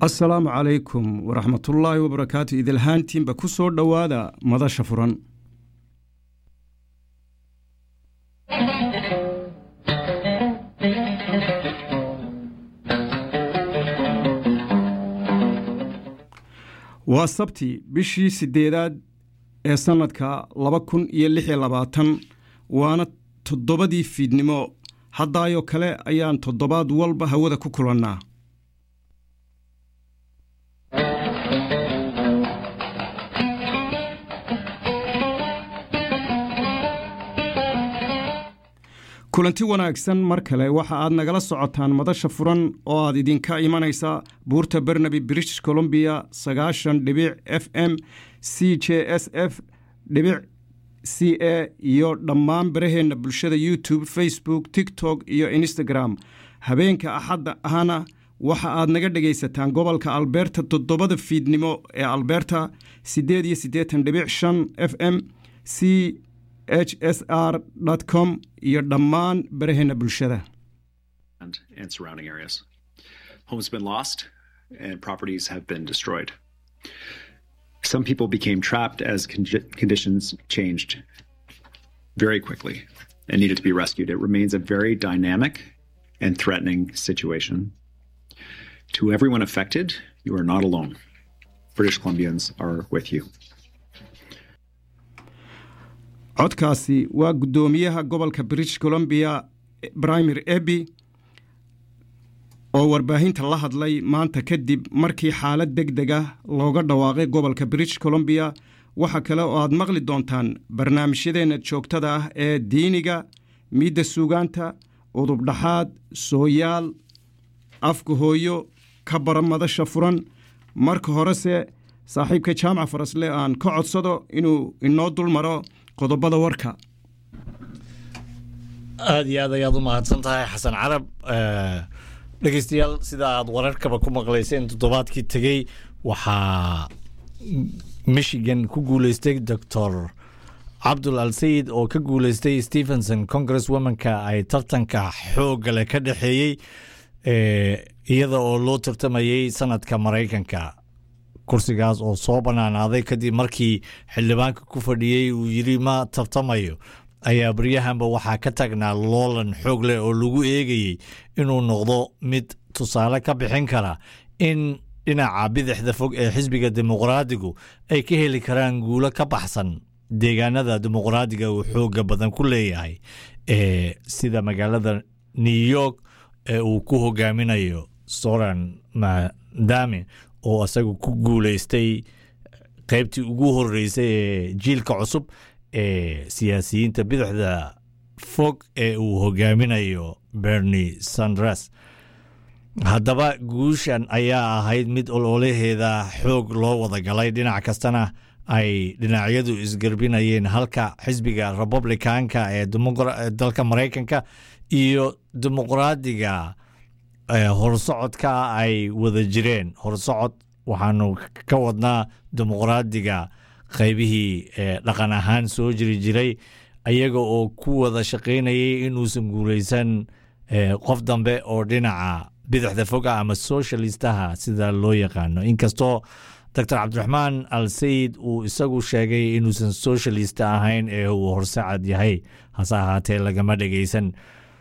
assalaamu calaykum waraxmatullaahi wabarakaatu idilhaantiinba ku soo dhowaada madasha furan waa sabti bishii siddeedaad ee sannadka laba kun iyo lix iyo labaatan waana toddobadii fiidnimo haddaayoo kale ayaan toddobaad walba hawada ku kulannaa kulanti wanaagsan mar kale waxa aad nagala socotaan madasha furan oo aad idinka imanaysa buurta bernaby british columbia sagaashan dhibic f m c j s f dhibic c a iyo dhammaan baraheenna bulshada youtube facebook tiktok iyo instagram habeenka axadda ahna waxa aad naga dhegaysataan gobolka alberta toddobada fiidnimo ee alberta siddeed iyo siddeetan dhibic shan f m c h s r com iyo dhammaan baraheenna bulshada and surrounding areas. Homes have been lost and properties have been destroyed. Some people became trapped as con- conditions changed very quickly and needed to be rescued. It remains a very dynamic and threatening situation. To everyone affected, you are not alone. British Columbians are with you. codkaasi waa guddoomiyaha gobolka british columbia brimer ebi oo warbaahinta la hadlay maanta kadib markii xaalad deg deg ah looga dhawaaqay gobolka british columbia waxa kale oo aad maqli doontaan barnaamijyadeenna joogtada ah ee diiniga miidda suugaanta udubdhaxaad sooyaal afka hooyo ka bara madasha furan marka horese saaxiibka jaamaca farasle aan ka codsado inuu inoo dul maro qodobada warka aada iyo aad ayaad u mahadsan tahay xasan carab dhegeystayaal sida aad wararkaba ku maqlayseen toddobaadkii tegey waxaa michigan ku guuleystay doctor cabdul al sayid oo ka guuleystay stephenson congress womanka ay tartanka xoogale ka dhexeeyey iyada oo loo tartamayey sanadka maraykanka kursigaas oo soo banaanaaday kadib markii xildhibaanka ku fadhiyey uu yidhi ma tartamayo ayaa baryahanba waxaa ka tagnaa loolan xoog leh oo lagu eegayey inuu noqdo mid tusaale ka bixin kara in dhinaca bidixda fog ee xisbiga dimuqraadigu ay ka heli karaan guulo ka baxsan deegaanada dimuqraadiga uu xooga badan ku leeyahay ee sida magaalada new york ee uu ku hogaaminayo soran madame oo isagu ku guuleystay qaybtii ugu horeysay ee jiilka cusub ee siyaasiyiinta bidixda fog ee uu hogaaminayo bernie sanders haddaba guushan ayaa ahayd mid ololaheeda xoog loo wada galay dhinac kastana ay dhinacyadu isgarbinayeen halka xisbiga republicanka ee dalka maraykanka iyo dimuqraadiga horsocodka ay wada jireen horsocod waxaanu ka wadnaa dimuqraadiga qaybihii dhaqan ahaan soo jiri jiray ayaga oo ku wada shaqaynayay inuusan guulaysan qof dambe oo dhinaca bidixda foga ama socialistaha sida loo yaqaano inkastoo doctor cabdiraxmaan al sayid uu isagu sheegay inuusan socialist ahayn ee uu horsacad yahay hase ahaatee lagama dhegaysan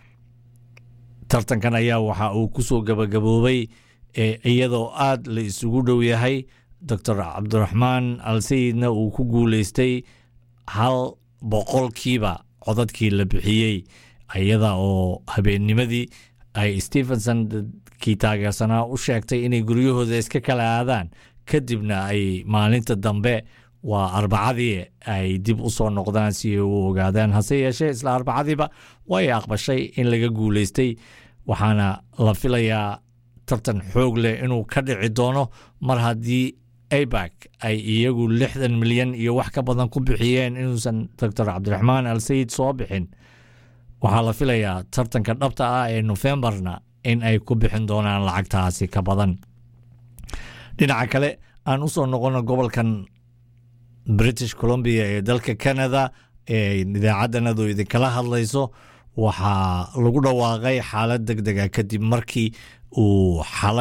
tartankan ayaa waxa uu ku soo gabagaboobay iyadoo aad la isugu dhow yahay doctor cabdiraxmaan al sayidna uu ku guuleystay hal boqolkiiba codadkii la bixiyey iyada oo habeennimadii ay stephenson kii taageersanaa u sheegtay inay guryahooda iska kala aadaan kadibna ay maalinta dambe waa arbacadii ay dib u soo noqdaan si ay u ogaadaan hase yeeshee isla arbacadiiba way aqbashay in laga guuleystay waxaana la filayaa tartan xoog leh inuu ka dhici doono mar haddii abak ay iyagu lixdan milyan iyo wax ka badan ku bixiyeen inuusan doctor cabdiraxmaan al sayid soo bixin waxaa la filayaa tartanka dhabta ah ee nofembarna in ay ku bixin doonaan lacagtaasi ka badan dhinaca kale aan u soo noqono gobolkan british columbia ee dalka canada ee idaacaddanadu idinkala hadlayso waxaa lagu dhawaaqay xaalad deg dega kadib markii uu xalay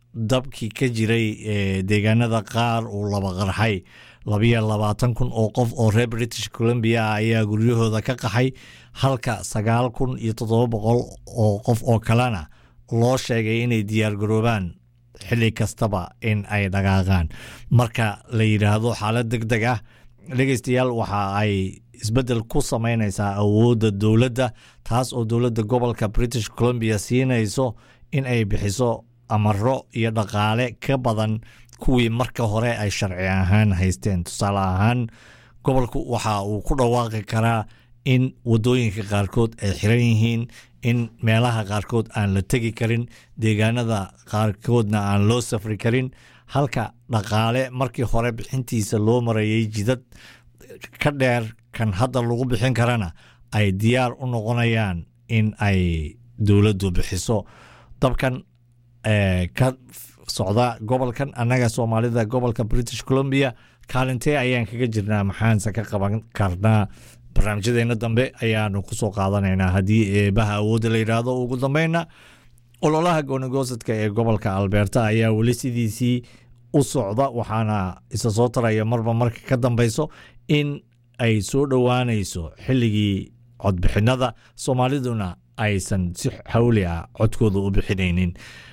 dabkii ka jiray deegaanada qaar uu laba qarxay labiyo labaatan kun oo qof oo reer british columbia ah ayaa guryahooda ka qaxay halka sagaal kun iyo toddoba boqol oo qof oo kalena loo sheegay inay diyaargaroobaan xilli kastaba in ay dhaqaaqaan marka la yidhaahdo xaalad deg deg ah dhegeystayaal waxa ay isbeddel ku sameynaysaa awoodda dowladda taas oo dowladda gobolka british columbia siinayso in ay bixiso amaro iyo dhaqaale ka badan kuwii marka hore ay sharci ahaan haysteen tusaale ahaan gobolku waxa uu ku dhawaaqi karaa in wadooyinka qaarkood ay xiran yihiin in meelaha qaarkood aan la tegi karin deegaanada qaarkoodna aan loo safri karin halka dhaqaale markii hore bixintiisa loo marayay jidad ka dheer kan hadda lagu bixin karana ay diyaar u noqonayaan in ay dowladdu bixiso dabkan ka socda gobolkan annaga soomaalida gobolka british columbia kaalintee ayaan kaga jirnaa maxaanse ka qaban karnaa barnaamijyadeena dambe ayaanu kusoo qaadanaynaa haddii eebaha awoodda la yidhaahdo ugu dambeynna ololaha goonigosadka ee gobolka alberta ayaa weli sidiisii u socda waxaana isa soo taraya marba marka ka dambeyso in ay soo dhowaanayso xilligii codbixinada soomaaliduna aysan si xawli ah codkooda u bixinaynin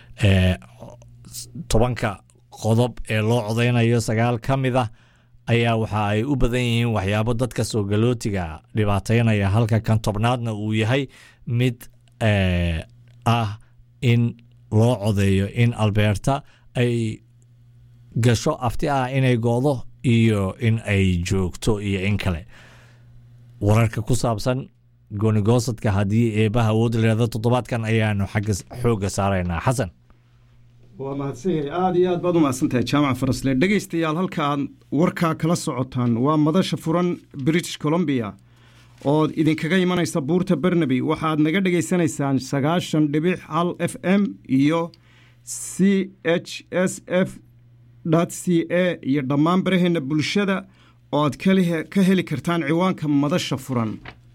tobanka qodob ee loo codeynayo sagaal ka mid ah ayaa waxa ay u badan yihiin waxyaabo dadka soo galootiga dhibaateynaya halka kan tobnaadna uu yahay mid ah in loo codeeyo in alberta ay gasho afti ah inay goodo iyo in ay joogto iyo in kale wararka ku saabsan goonigoosadka haddii eebaha awood leeda toddobaadkan ayaanu xagga xoogga saaraynaa xasan waa mahadsanyahay aada iyo aad baad u mahadsantahay jaamaca farasle dhegaystayaal halka aad warkaa kala socotaan waa madasha furan british columbia ood idinkaga imanaysa buurta bernaby waxaad naga dhegaysanaysaan sagaashan dhibic hal f m iyo c h s f c a iyo dhammaan baraheenna bulshada oo aad ka heli kartaan ciwaanka madasha furan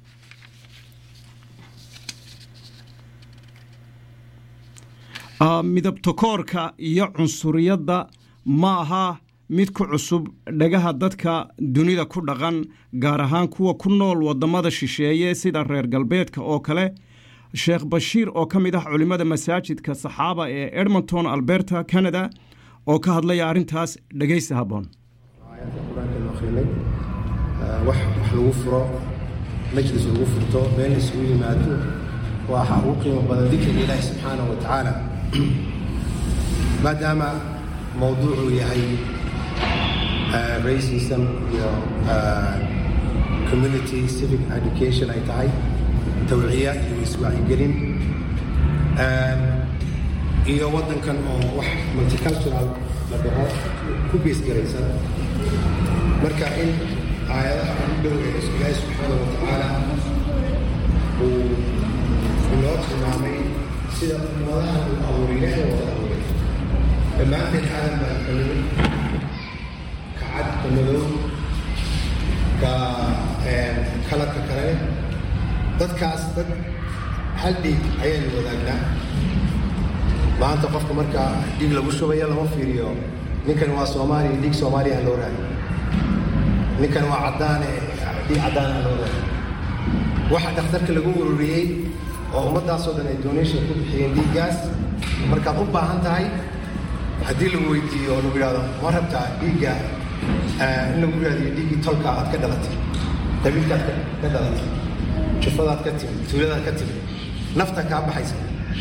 midabtokoorka iyo cunsuriyadda ma aha mid ku cusub dhagaha dadka dunida ku dhaqan gaar ahaan kuwa ku nool wadamada shisheeye sida reer galbeedka oo kale sheekh bashiir oo ka mid ah culimmada masaajidka saxaaba ee edmonton alberta canada oo ka hadlaya arrintaas dhegaysi habboon wax lagu furo majlis lagu furto meel isugu yimaado waxa ugu qiimo badan dikriga ilaahi subxaanahu wa tacaala maadaama mawduucuu yahay racism iyo community civic education ay tahay tawciya iyo iswacyigelin iyo waddankan oo wax multicultural la dhaho ku geesgaraysan marka in aayadaha ugu dhow ee ilaahi subxaana wa tacaala uu inoo tilmaamay sida ummadaha uu abuuray ilaahay wada abuuray dhammaanteen aadan baan ka nimid ka cad ka madow ka kalarka kale dadkaas dad hal dhiig ayaanu wadaagnaa maanta qofka marka dhiig lagu shubaya lama fiiriyo ninkan waa soomaaliya dhiig soomaaliya ha loo raadi ninkan waa caddaane dhiig caddaan ha loo raadi waxa dhakhtarka lagu ururiyey oo ummaddaasoo dhan ay donation ku bixiyeen dhiiggaas markaad u baahan tahay haddii lagu weydiiyo oo lagu yidhahdo ma rabtaa dhiigga in lagu raadiyo dhiiggii tolka aad ka dhalatay qabiilkaad ka dhalatay jufadaad ka timid tuuladaad ka timid nafta kaa baxaysa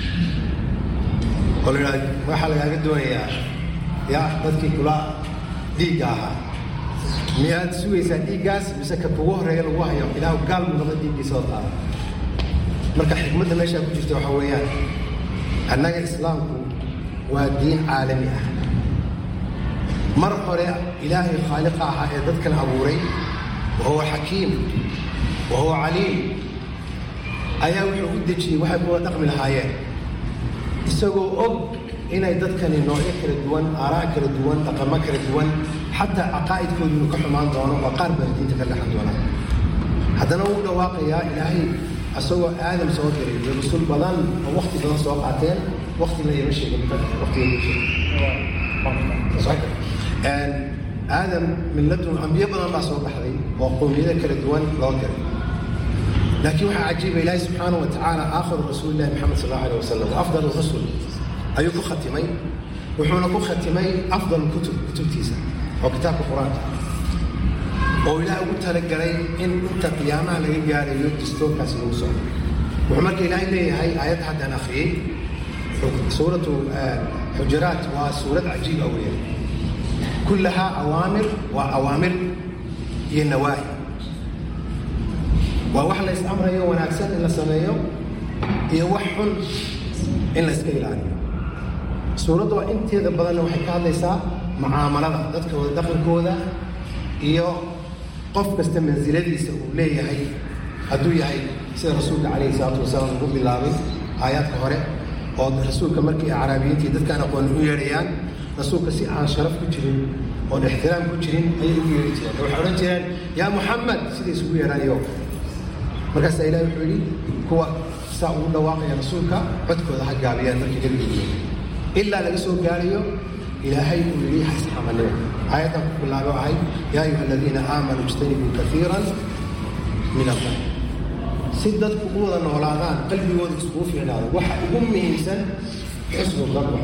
oo la yidhahdo waxaa lagaaga doonayaa yaa dadkii kula dhiigga ahaa miyaad sugaysaa dhiiggaas mise ka kugu horreeya lagu hayo ilaahu gaal buu noqda dhiiggiisa oo taala marka xikmadda meeshaa ku jirta waxaa weeyaan annaga islaamku waa diin caalami ah mar hore ilaahay khaaliqa ahaa ee dadkan abuuray wa huwa xakiim wa huwa caliim ayaa wuxuu u dejiyey waxay kuwa dhaqmi lahaayeen isagoo og inay dadkani noocyo kala duwan aaraa kala duwan dhaqamo kala duwan xataa caqaa'idkoodu inuu ka xumaan doono oo qaar baa diinta ka dhexan doonaa haddana wuu dhawaaqayaa ilaahay asagoo aadam soo diray iyo rusul badan oo wakti badan soo qaateen waktigana ima sheegin waktiga aadam milladun ambiyo badan baa soo baxday oo qowmiyada kala duwan loo diray laakiin waxaa cajiiba ilaahi subxaanahu wa tacaala aakhiru rasuulillahi maxamed sal allahu aleh wasalam wa afdal rusul ayuu ku khatimay wuxuuna ku khatimay afdal kutub kutubtiisa oo kitaabka qur-aanka oo ilaah ugu talagalay in inta qiyaamaha laga gaarayo distoorkaasi lagu socdo wuxuu marka ilaahay leeyahay aayadda haddaan akhriyey suuratu xujaraat waa suurad cajiib ah weeyaan kullahaa awaamir waa awaamir iyo nawaahi waa wax la is-amrayo wanaagsan in la sameeyo iyo wax xun in la iska ilaaliyo suuradda waa inteeda badanna waxay ka hadlaysaa mucaamalada dadka wada dhaqankooda iyo qof kasta mansiladiisa uu leeyahay hadduu yahay sida rasuulka calayhi salaatu wasalaam ugu bilaabay aayaadka hore oo rasuulka markii acraabiyiintii dadkaan aqooni u yeedhayaan rasuulka si aan sharaf ku jirin oon ixtiraam ku jirin ayay ugu yeedhi jireen waxay odhan jireen yaa muxamed siday isugu yeedhaanayo markaasaa ilahi wuxuu yidhi kuwa saa ugu dhawaaqaya rasuulka codkooda ha gaabiyaan markii nebiga yimid ilaa laga soo gaarayo ilaahay uu yidhi hasxamanimo aayaddan ku bilaabo ahay yaa ayuha aladiina aamanuu ijtanibuu kaiiran min allah si dadku u wada noolaadaan qalbigooda iskugu fiicnaado waxa ugu muhiimsan xusnu danba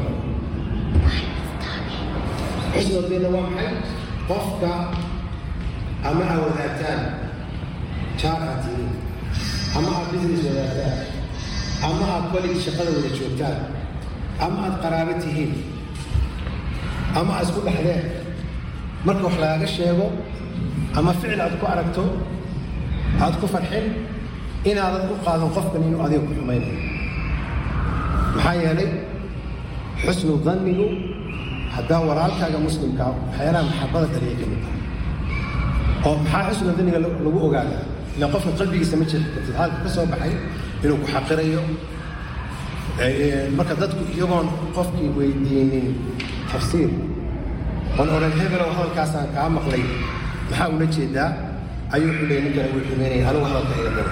xusnu danna waa maxay qofka ama aa wadaagtaan jaar aad tihiin ama aad business wadaagtaan ama aad koligi shaqada wada joogtaan ama aad qaraabo tihiin ama aad isku dhexdeen marka wax lagaaga sheego ama ficil aad ku aragto aad ku farxin inaadan u qaadan qofkan inuu adiga ku xumaynayo maxaa yeelay xusnu dannigu haddaa walaalkaaga muslimkaa waxyaalaha maxabada dhaliya ka mid tahay oo maxaa xusnu danniga lagu ogaadaa ila qofka qalbigiisa ma jiri kartid hadalka ka soo baxay inuu ku xaqirayo marka dadku iyagoon qofkii weydiinin tafsiir oon odhan hebelow hadalkaasaan kaa maqlay maxaa ula jeedaa ayuu wuxuu leeyay ninkana wuu xumeynaya anigu hadalka iga dara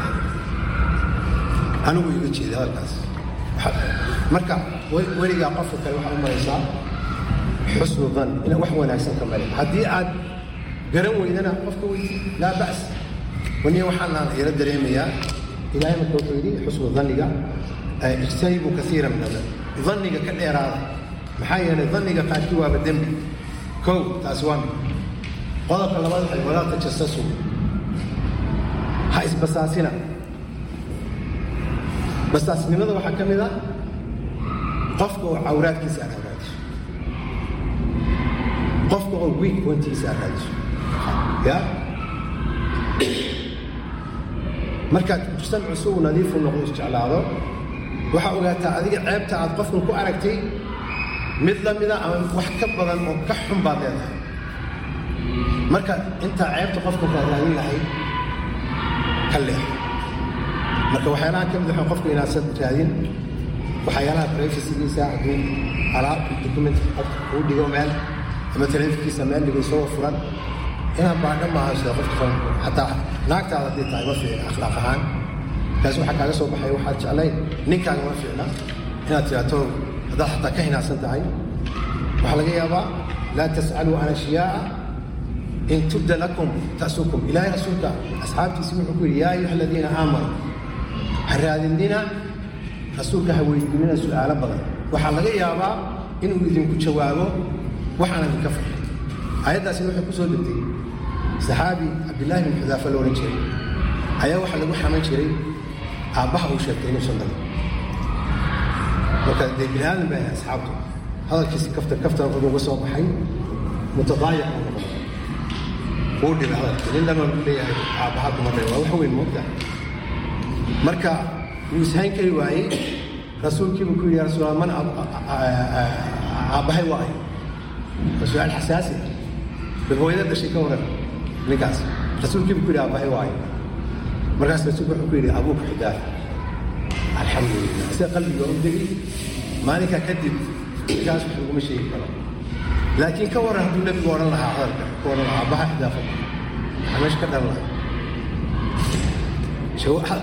anigu iga jeeda hadalkaas marka weligaa qofka kale waxaa u maraysaa xusnu dan ina wax wanaagsan ka male haddii aad garan weydana qofka weyti laa ba's waniya waxaanaan ila dareemayaa ilaahay marka wuxuu yidhi xusnu danniga ijtanibuu kaiira min ada danniga ka dheeraada maxaa yeelay danniga qaarkii waaba dembi kow taasi waa mid qodobka labaad waxay walaa tajasasu ha isbasaasina basaasnimada waxaa ka mid a qofka oo cawraadkiisa aad hagaadiso qofka oo wiig wantiisa aad raadiso ya markaad mujtamacu si uu nadiifu noqdo isjeclaado waxaa ogaataa adiga ceebta aad qofkan ku aragtay mid la mida ama wax ka badan oo ka xun baad leedahay marka intaa ceebta qofka kaa raadin lahayd ka leex marka waxyaalaha ka mid waxa qofka inaadsan raadin waxyaalaha privacygiisa hadduu alaab document qofka kuu dhigo meel ama taleefonkiisa meel dhigo isagoo furan inaad baadha maaha sida qofka furan xataa naagtaada haddii tahay ma fiicna akhlaaq ahaan kaas waxaa kaaga soo baxay waxaad jeclayn ninkaaga ma fiicna inaad tiraato haddaad xataa ka hinaadsan tahay waxaa laga yaabaa laa tas'aluu can ashyaaa in tubda lakum ta'sukum ilaahay rasuulka asxaabtiisi wuxuu ku yidhi yaa ayuha aladiina aamanuu ha raadinina rasuulka ha weydiinina su'aalo badan waxaa laga yaabaa inuu idinku jawaabo waxaan idinka farxin aayaddaasina waxay ku soo degtay saxaabi cabdillaahi bin xudaafa la odhan jiray ayaa waxaa lagu xaman jiray aabbaha uu sheegtay inuusan dhalin marka dee bini aadan baa asxaabtu hadalkiisi kafta kafta wuxuu uga soo baxay mutadaayiq uu noqday wuu dhibay hadalkii nin dhan waa leeyahay aabbaha kuma dhalin waa wax weyn moogta marka wuu ishayn kari waayey rasuulkiibuu ku yidhi ya rasuul man aabbahay waa ay waa su-aal xasaasi bal hooyada dhashay ka waran ninkaas rasuulkiibuu ku yidhi aabbahay waa ay markaas rasuulku wuxuu ku yidhi abuuka xudaafa alxamdulilah sida qalbiga u degi maalinkaa kadib ninkaas wax laguma sheegi karo laakiin ka waran hadduu nebigu odhan lahaa hadalka ku odhan lahaa aabbaha xudaafa waxaa meesha ka dhalan lahaa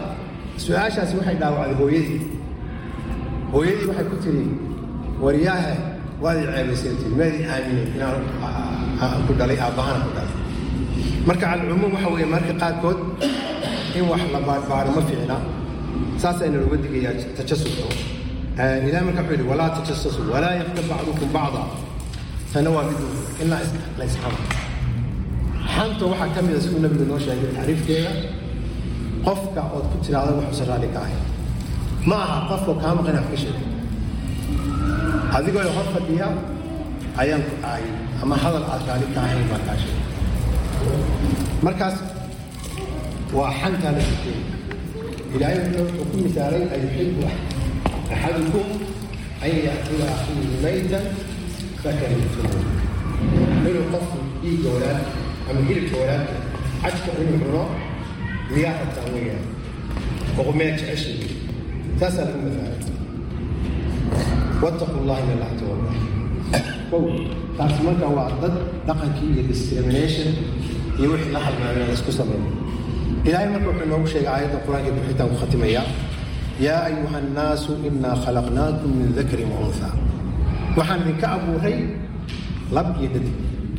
su-aashaasi waxay dhaawacday hooyadii hooyadii waxay ku tiri waryaahe waad i ceebaysantiin maadi aaminin inaan ku dhalay aabbahana ku dhalay marka calcumuum waxa weeye marka qaarkood in wax la baarbaaro ma fiicna saasayna looga digayaa tajasuska ilahi marka wuxuu yidhi walaa tajasasu walaa yaktab bacdukum bacda tana waa mid in la isxamo xanta waxaa ka mida siduu nabigu noo sheegay tacriifkeeda qofka ood ku tiraahdo waxuusan raalli ka ahay ma aha qofka kaa maqan wax ka sheegay adigoo hor fadhiya ayaan ku ahay ama hadal aad raalli ka ahayn baa kaa sheegay markaas waa xantaa la sukeyey ilaahay wuxuu ku misaalay ayuxibu axadukum an yaakula akhiihi maytan fakarihtumu inuu qofku dhiigga walaal ama hilibka walaalka cajka inuu cuno miyaa rabtaa weeyaan oo meel jecesha saasaa lagu masaalay wattaqu llaha in allah tawalla kow taas marka waa dad dhaqankii iyo discrimination iyo wixii la halmaamay la isku sameeyo ilaahay marka wuxuu noogu sheegay aayadda qur-aanka buxitaan ku khatimaya yaa ayuha annaasu inaa khalaqnaakum min dakarin wa unha waxaan idinka abuuray lab iyo dhadig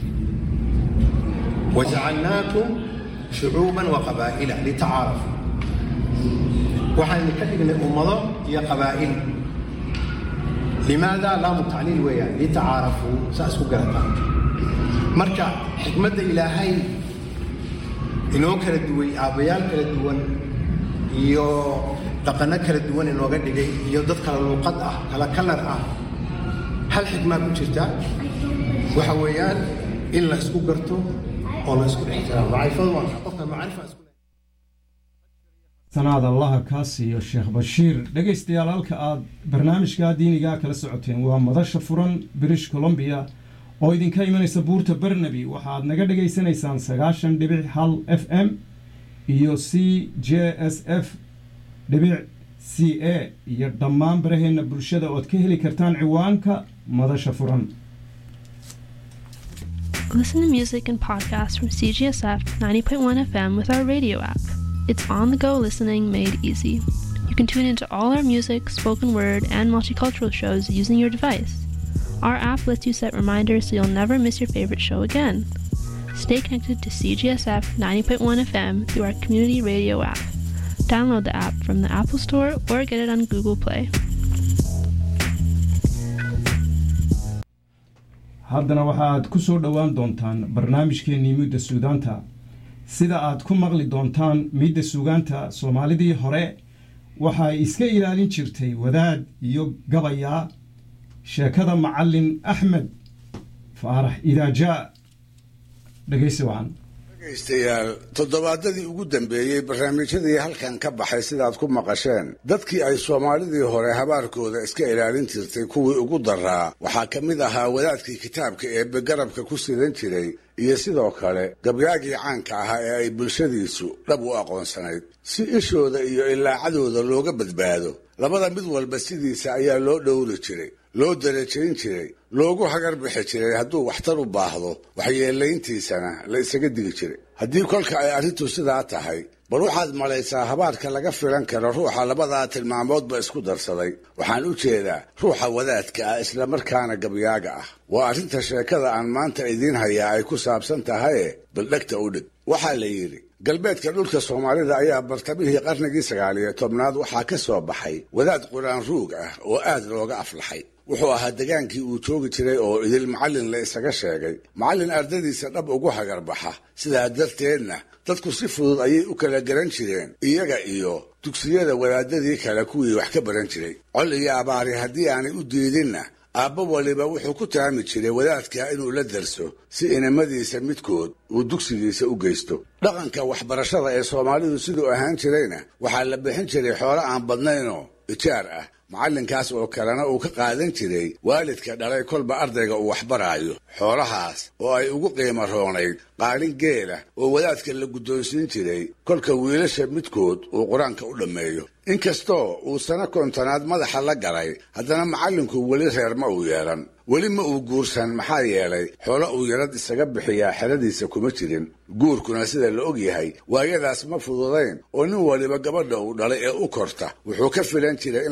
wajacalnaakum shucuuban wa qabaa'ila litacaarafu waxaan idinka dhignay ummado iyo qabaa'il limaada laamu tacliil weeyaan litacaarafuu saa isku garataan marka xikmadda ilaahay inoo kala duway aabbayaal kala duwan iyo dhaqanno kala duwan inooga dhigay iyo dad kala luuqad ah kala kalar ah hal xikmaa ku jirta waxa weeyaan in la isku garto oo la isku dhextiraamo macrifadu waa qofka macrifa isku sanaad allaha kaa siiyo sheekh bashiir dhegaystayaal halka aad barnaamijka diinigaa kala socoteen waa madasha furan british columbia oo idinka imanaysa buurta barnaby waxaad naga dhegaysanaysaan sagaashan dhibic hal f m iyo c j s f dhibic c a iyo dhammaan baraheenna bulshada ood ka heli kartaan ciwaanka madasha furan Listen to music and podcasts from CGSF 90.1 FM with our radio app. It's on the go listening made easy. You can tune into all our music, spoken word, and multicultural shows using your device. Our app lets you set reminders so you'll never miss your favorite show again. Stay connected to CGSF 90.1 FM through our community radio app. Download the app from the Apple Store or get it on Google Play. haddana waxaaad ku soo dhowaan doontaan barnaamijkeennii midda suudaanta sida aad ku maqli doontaan midda suugaanta soomaalidii hore waxay iska ilaalin jirtay wadaad iyo gabayaa sheekada macallin axmed faarax idaajaa dhegaysi wacan dhegaystayaal toddobaadadii ugu dambeeyey barnaamijyadii halkan ka baxay sidaad ku maqasheen dadkii ay soomaalidii hore habaarkooda iska ilaalin jirtay kuwii ugu daraa waxaa ka mid ahaa wadaadkii kitaabka eebbe garabka ku sidan jiray iyo sidoo kale gabyaagii caanka ahaa ee ay bulshadiisu dhab u aqoonsanayd si ishooda iyo ilaacadooda looga badbaado labada mid walba sidiisa ayaa loo dhowri jiray loo darajayn jiray loogu hagar bixi jiray hadduu waxtar u baahdo waxyeelayntiisana la isaga digi jiray haddii kolka ay arrintu sidaa tahay bal waxaad malaysaa habaarka laga filan karo ruuxa labadaa tilmaamoodba isku darsaday waxaan u jeedaa ruuxa wadaadka ah islamarkaana gabyaaga ah waa arrinta sheekada aan maanta idiin hayaa ay ku saabsan tahaye bal dhegta u dhig waxaa la yidhi galbeedka dhulka soomaalida ayaa bartamihii qarnigii sagaaliyo tobnaad waxaa ka soo baxay wadaad quraan ruug ah oo aad looga aflaxay wuxuu ahaa degaankii uu joogi jiray oo idil macallin la isaga sheegay macallin ardadiisa dhab ugu hagarbaxa sidaa darteedna dadku si fudud ayay u kala garan jireen iyaga iyo dugsiyada wadaadadii kale kuwii wax ka baran jiray col iyo abaari haddii aanay u diidinna aabba waliba wuxuu ku taami jiray wadaadka inuu la darso si inamadiisa midkood uu dugsigiisa u geysto dhaqanka waxbarashada ee soomaalidu siduu ahaan jirayna waxaa la bixin jiray xoolo aan badnaynoo ijaar ah macallinkaas oo kalena uu ka qaadan jiray waalidka dhalay kolba ardayga uu waxbaraayo xoolahaas oo ay ugu qiimo roonayd qaalin geela oo wadaadka la guddoonsiin jiray kolka wiilasha midkood uu qur-aanka u dhammeeyo inkastoo uu sano kontonaad madaxa la galay haddana macallinku weli reer ma uu yeelan weli ma uu guursan maxaa yeelay xoolo uu yarad isaga bixiyaa xeradiisa kuma jirin guurkuna sida la og yahay waayadaas ma fududayn oo nin waliba gabadha uu dhalay ee u korta wuxuu ka filan jiray in laga siin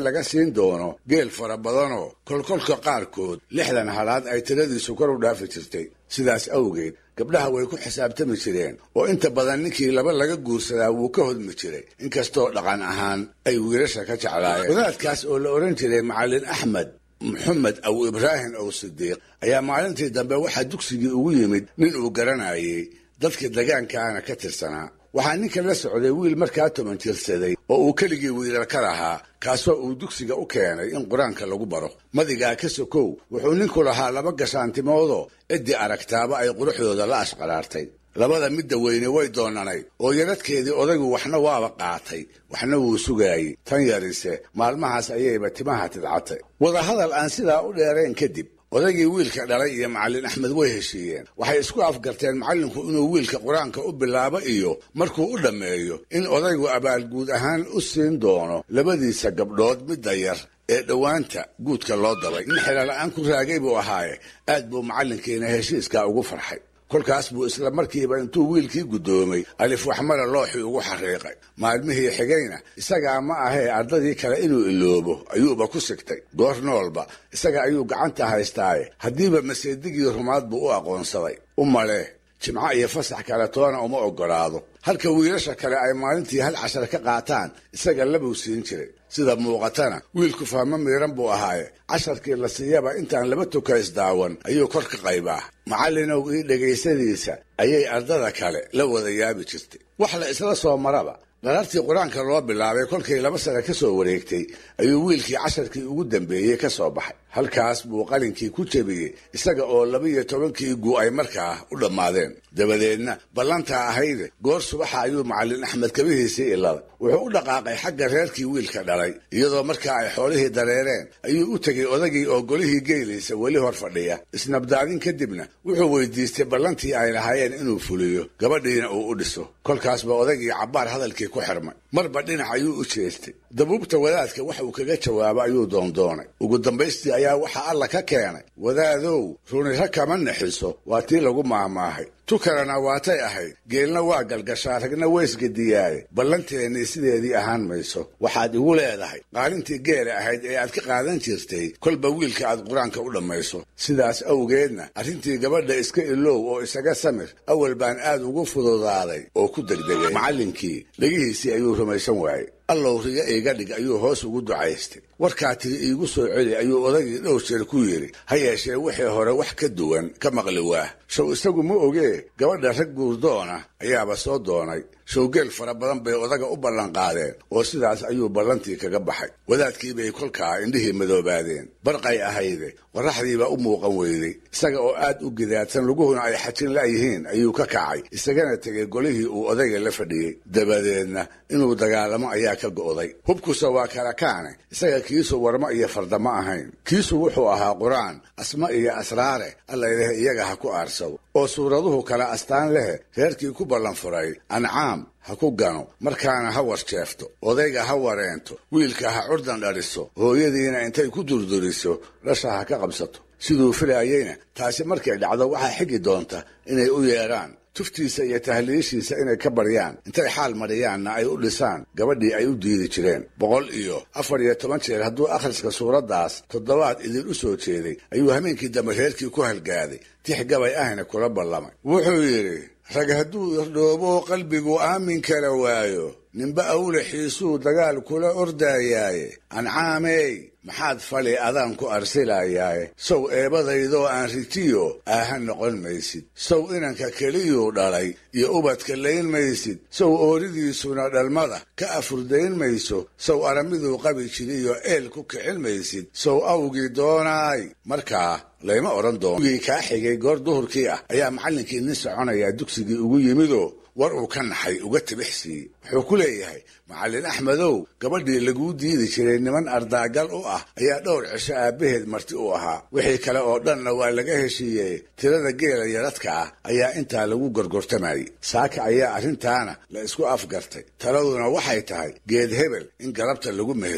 hayn doono geel fara badanoo kolkolka qaarkood lixdan halaad ay tiradiisu kor u dhaafi jirtay sidaas awgeed gabdhaha way ku xisaabtami jireen oo inta badan ninkii laba laga guursadaa wuu ka hodmi jiray inkastoo dhaqan ahaan ay wiilasha ka jeclaayeen wadaadkaas oo la odhan jiray macallin axmed maxamed aw ibraahim ow sidiiq ayaa maalintii dambe waxaa dugsigii ugu yimid nin uu garanayay dadkii degaankaana ka tirsanaa waxaa ninkan la socday wiil markaa toban jirsaday oo uu keligii wiilal ka lahaa kaasoo uu dugsiga u keenay in qur-aanka lagu baro madigaa ka sokow wuxuu ninku lahaa laba gashaantimoodoo ciddii aragtaaba ay quruxdooda la ashqaraartay labada midda weyne way doonanayd oo yaradkeedii odaygu waxna waaba qaatay waxna wuu sugaayey tan yarise maalmahaas ayayba timaha tidcatay wadahadal aan sidaa u dheerayn kadib odaygii wiilka dhalay iyo macallin axmed way heshiiyeen waxay isku afgarteen macallinku inuu wiilka qur-aanka u bilaabo iyo markuu u dhammeeyo in odaygu abaalguud ahaan u siin doono labadiisa gabdhood midda yar ee dhowaanta guudka loo dabay nin xelala'aan ku raagay buu ahaaye aad buu macallinkiina heshiiskaa ugu farxay kolkaas buu isla markiiba intuu wiilkii guddoomay alif waxmara looxii ugu xariiqay maalmihii xigayna isagaa ma ahee ardadii kale inuu iloobo ayuuba ku sigtay goor noolba isaga ayuu gacanta haystaaye haddiiba maseedigii rumaad buu u aqoonsaday u malee jimco iyo fasax kale toona uma oggolaado halka wiilasha kale ay maalintii hal cashar ka qaataan isaga labuu siin jiray sida muuqatana wiilku fahmo miiran buu ahaaye casharkii la siiyaba intaan laba tukays daawan ayuu kor ka qaybaa macallinow ii dhegaysadiisa ayay ardada kale la wada yaabi jirtay wax la isla soo maraba dharartii qur-aanka loo bilaabay kolkay laba sane ka soo wareegtay ayuu wiilkii casharkii ugu dambeeyey ka soo baxay halkaas buu qalinkii ku jebiyey isaga oo laba-iyo tobankii gu ay markaa u dhammaadeen dabadeedna ballantaa ahayde goor subaxa ayuu macallin axmed kabihiisii iladay wuxuu u dhaqaaqay xagga reerkii wiilka dhalay iyadoo markaa ay xoolihii dareereen ayuu u tegey odagii oo golihii geelaysa weli hor fadhiya isnabdaadin kadibna wuxuu weydiistay ballantii ay lahaayeen inuu fuliyo gabadhiina uu u dhiso kolkaasba odagii cabbaar hadalkii ku xirmay marba dhinac ayuu u jeestay dabuubta wadaadka wax uu kaga jawaabo ayuu doondoonay ugu dambaystii ayaa waxaa alla ka keenay wadaadow runira kama naxiso waa tii lagu maahmaahay tu kalena waatay ahayd geelna waa galgashaa ragna weysgadiyaaye ballanteennii sideedii ahaan mayso waxaad igu leedahay qaalintii geela ahayd ee aad ka qaadan jirtay kolba wiilka aad qur-aanka u dhammayso sidaas awgeedna arrintii gabadha iska ilow oo isaga samir awal baan aad ugu fududaaday oo ku degdegay macallinkii dhegihiisii ayuu rumaysan waayey allow riga iiga dhig ayuu hoos ugu ducaystay warkaa tiri iigu soo celi ayuu odagii dhowr jeer ku yidhi ha yeeshee wixii hore wax ka duwan ka maqli waah show isagu ma ogee gabadha rag guurdoona ayaaba soo doonay showgeel fara badan bay odaga u ballanqaadeen oo sidaas ayuu ballantii kaga baxay wadaadkii bay kolkaa indhihii madoobaadeen barqay ahayde qorraxdiibaa u muuqan weyday isaga oo aad u gidaadsan luguhuna ay xajin la'yihiin ayuu ka kacay isagana tegey golihii uu odayga la fadhiyey dabadeedna inuu dagaalamo ayaa ka go'day hubkusa waa kala kaane isaga kiisu warmo iyo fardama ahayn kiisu wuxuu ahaa qur-aan asma iyo asraare allayleh iyaga ha ku aarsado oo suuraduhu kala astaan lehe reerkii ku ballan furay ancaam ha ku gano markaana ha warjeefto odayga ha wareento wiilka ha curdan dhaliso hooyadiina intay ku durduriso dhasha ha ka qabsato siduu filaayeyna taasi markay dhacdo waxaa xigi doonta inay u yeedhaan tuftiisa iyo tahliishiisa inay ka baryaan intay xaal mariyaanna ay u dhisaan gabadhii ay u diidi jireen boqol iyo afar iyo toban jeer hadduu akhriska suuraddaas toddobaad idin u soo jeeday ayuu hameenkii dambe reerkii ku halgaaday tix gabay ahna kula ballamay wuxuu yidhi rag hadduu irdhoobo qalbigu aamin kala waayo ninba awlaxiisuu dagaal kula ordaayaaye ancaamey maxaad fali adaan ku arsilayaaye sow eebadaydoo aan ritiyo aaha noqon maysid sow inanka keliyuu dhalay iyo ubadka layn maysid sow ooridiisuna dhalmada ka afurdayn mayso sow aramiduu qabi jiriyo eel ku kicin maysid sow awgii doonaay markaa layma odhan doono gii kaa xigay goor duhurkii ah ayaa macallinkii nin soconayaa dugsigii ugu yimidoo war uu ka naxay uga tibix siiyey wuxuu ku leeyahay macallin axmedow gabadhii laguu diidi jiray niman ardaagal u ah ayaa dhowr cisho aabbaheed marti u ahaa wixii kale oo dhanna waa laga heshiiyey tirada geela yaradka ah ayaa intaa lagu gorgortamayey saaka ayaa arrintaana la isku afgartay taladuna waxay tahay geed hebel in galabta lagu meheriyo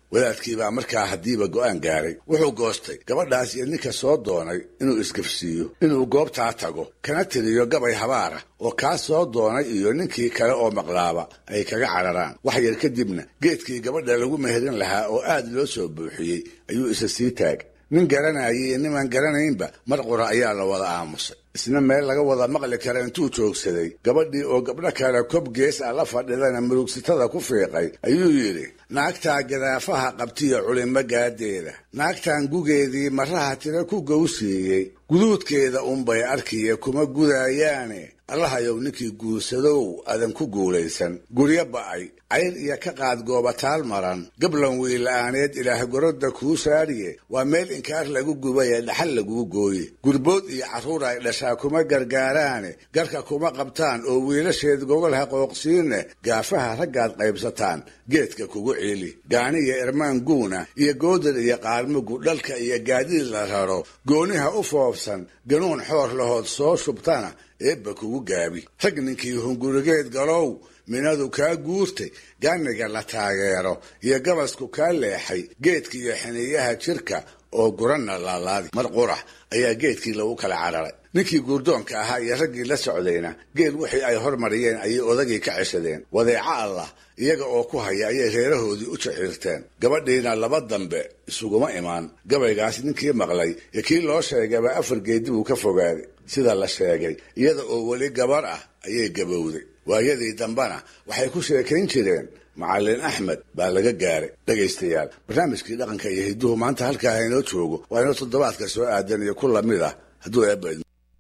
wadaadkiibaa markaa haddiiba go'aan gaaray wuxuu goostay gabadhaas iyo ninka soo doonay inuu isgafsiiyo inuu goobtaa tago kana tiriyo gabay habaara oo kaa soo doonay iyo ninkii kale oo maqlaaba ay kaga cararaan wax yar kadibna geedkii gabadha lagu meherin lahaa oo aad loo soo buuxiyey ayuu isa sii taag nin garanayay iyo nimaan garanaynba mar qura ayaa la wada aamusay isna meel laga wada maqli kara intuu joogsaday gabadhii oo gabdho kale kob gees ah la fadhidana murugsitada ku fiiqay ayuu yidhi naagtaa gadaafaha qabtiyo culimo gaadeeda naagtan gugeedii maraha tira ku gowsiiyey guduudkeeda unbay arkiya kuma gudaayaane allahayow ninkii guursadow adan ku guulaysan guryo ba'ay cayr iyo ka qaad goobataal maran gablan wiila'aaneed ilaah gorodda kuu saariye waa meel inkaar lagu gubaye dhaxal laguu gooye gurbood iyo carruur ay dhashaa kuma gargaaraane garka kuma qabtaan oo wiilasheed gogol haqooqsiinne gaafaha raggaad qaybsataan geedka kugu ciili gaani iyo irmaan guuna iyo goodar iyo qaalmugu dhalka iyo gaadiid la raro gooniha u foobsan ganuun xoor lahood soo shubtana eebba kugu gaabi rag ninkii hungurigeed galow minadu kaa guurtay gaaniga la taageero iyo gabasku kaa leexay geedka iyo xiniyaha jirka oo guranna laalaadi mar qurax ayaa geedkii lagu kala cararay ninkii guurdoonka ahaa iyo raggii la socdayna geel wixii ay hormariyeen ayay odagii ka ceshadeen wadeeco allah iyaga oo ku haya ayay reerahoodii u jaxiirteen gabadhiina laba dambe isuguma imaan gabaygaas ninkii maqlay iyo kii loo sheegaba afar geedi buu ka fogaaday sida la sheegay iyada oo weli gabar ah ayay gabowday waayadii dambena waxay ku sheekayn jireen macallin axmed baa laga gaaray dhegaystayaal barnaamijkii dhaqanka iyo hidduhu maanta halkaa haynoo joogo waa inoo toddobaadka soo aadan iyo ku lamid ah hadduu eebba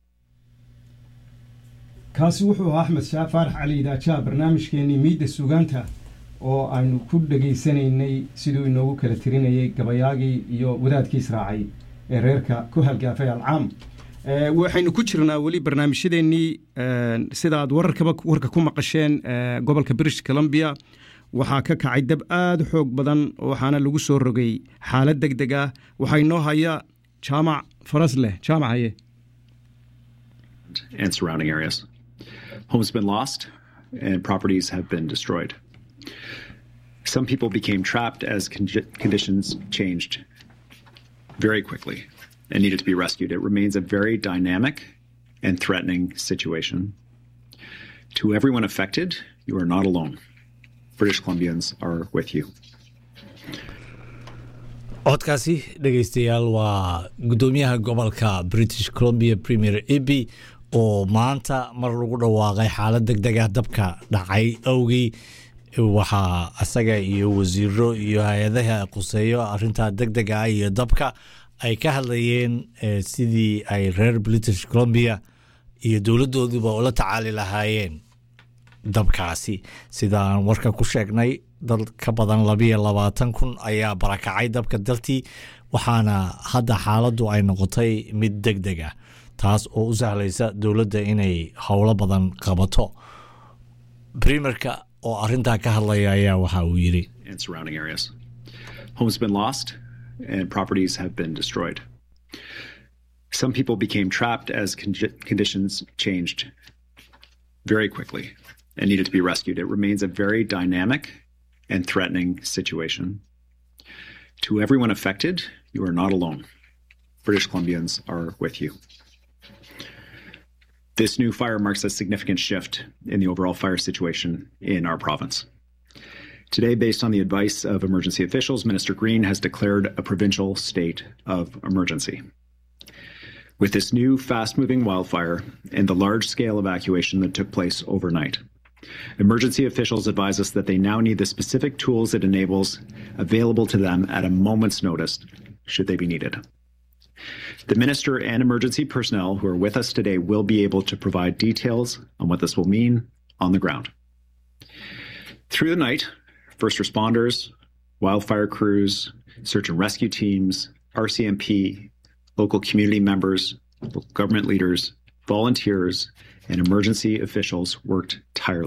kaasi wuxuu ahaa axmed shaah faarax cali idaajaa barnaamijkeenii miidda sugaanta oo aynu ku dhegaysanaynay siduu inoogu kala tirinayay gabayaagii iyo wadaadkii israacay ee reerka ku halgaafay alcaam waxaynu ku jirnaa weli barnaamijyadeennii sidaaad wararkaba warka ku maqasheen gobolka british columbia waxaa ka kacay dab aada u xoog badan waxaana lagu soo rogay xaalad deg deg ah waxaa inoo haya jaamac faras leh jaamac haye and surrounding areas. Homes have been lost and properties have been destroyed. Some people became trapped as con- conditions changed very quickly and needed to be rescued. It remains a very dynamic and threatening situation. To everyone affected, you are not alone. British Columbians are with you. codkaasi dhegaystayaal waa guddoomiyaha gobolka british columbia premier eby oo maanta mar lagu dhawaaqay xaalad deg deg ah dabka dhacay awgii waxaa isaga iyo wasiiro iyo hay-adaha quseeyo arintaa deg deg ah iyo dabka ay ka hadlayeen sidii ay reer british columbia iyo dowladooduba ula tacaali lahaayeen dabkaasi sida aan warka ku sheegnay dad ka badan labiyo labaatan kun ayaa barakacay dabka dartii waxaana hadda xaaladdu ay noqotay mid deg deg ah taas oo u sahlaysa dowladda inay howlo badan qabato primerka oo arintaa ka hadlaya ayaa waxa uu yiri and surrounding areas. Homes have been lost and properties have been destroyed. Some people became trapped as con- conditions changed very quickly and needed to be rescued. It remains a very dynamic and threatening situation. To everyone affected, you are not alone. British Columbians are with you. This new fire marks a significant shift in the overall fire situation in our province. Today, based on the advice of emergency officials, Minister Green has declared a provincial state of emergency. With this new fast moving wildfire and the large scale evacuation that took place overnight, emergency officials advise us that they now need the specific tools it enables available to them at a moment's notice, should they be needed. The minister and emergency personnel who are with us today will be able to provide details on what this will mean on the ground. Through the night, first responders, wildfire crews, search and rescue teams, RCMP, local community members, government leaders, volunteers, and emergency officials worked tirelessly.